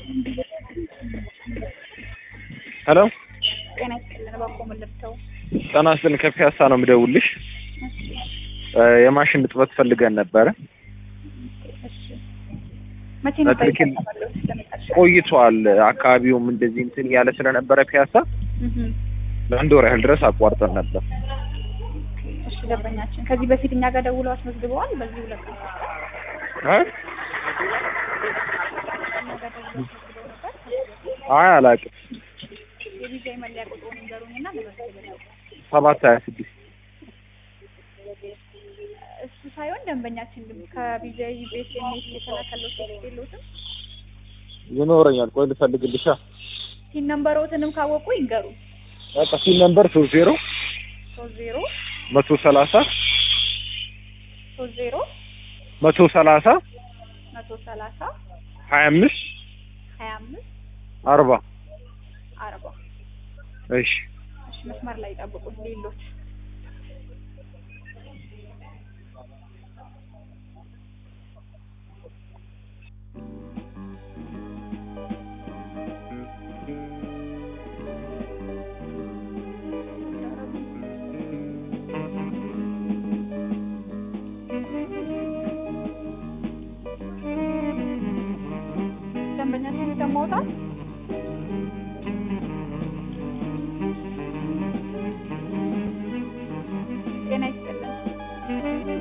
ሄሎ ጤና ይስጥልን። እባክዎ ምን ልርዳው? ጤና ይስጥልን። ከፒያሳ ነው የምደውልሽ። የማሽን እጥበት ፈልገን ነበረ። እሺ መቼ ነበር በትክክል የተባለው? ስለመጣሽ ቆይቷል። አካባቢውም እንደዚህ እንትን እያለ ስለነበረ ፒያሳ እህ ለአንድ ወር ያህል ድረስ አቋርጠን ነበር። እሺ ደንበኛችን ከዚህ በፊት እኛ ጋር ደውለው አስመዝግበዋል። በዚህ ሁለት ቀን አይ እኛ ጋር ደውለው አስመዝግበው ነበር። አይ አላውቅም። የቪዛ መለያ ቁጥሩን ንገሩኝና ልመዝግብልዎ። ሰባት ሀያ ስድስት እሱ ሳይሆን ደንበኛችን ግን ከቪዛ ቤስኤምኤስ የተላከለው ቴክስት የለዎትም? ይኖረኛል። ቆይ ልፈልግልሻ። ሲን ነምበሮትንም ካወቁ ይንገሩ። በቃ ሲል ነምበር ሶስት ዜሮ ሶስት ዜሮ መቶ ሰላሳ ሶስት ዜሮ መቶ ሰላሳ መቶ ሰላሳ ሀያ አምስት ሀያ አምስት አርባ አርባ እሺ እሺ መስመር ላይ ጠብቁት። ሌሎች ደንበኛችን ይሰማዎታል? ጤና ይስጥልን።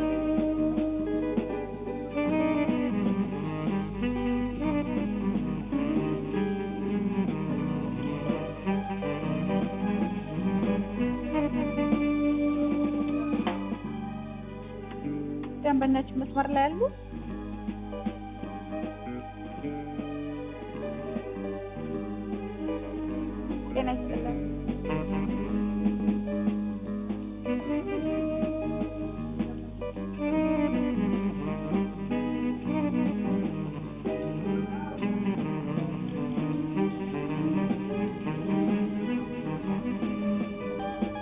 ደንበኛችን መስመር ላይ ያሉ ጤና ይስጥልን።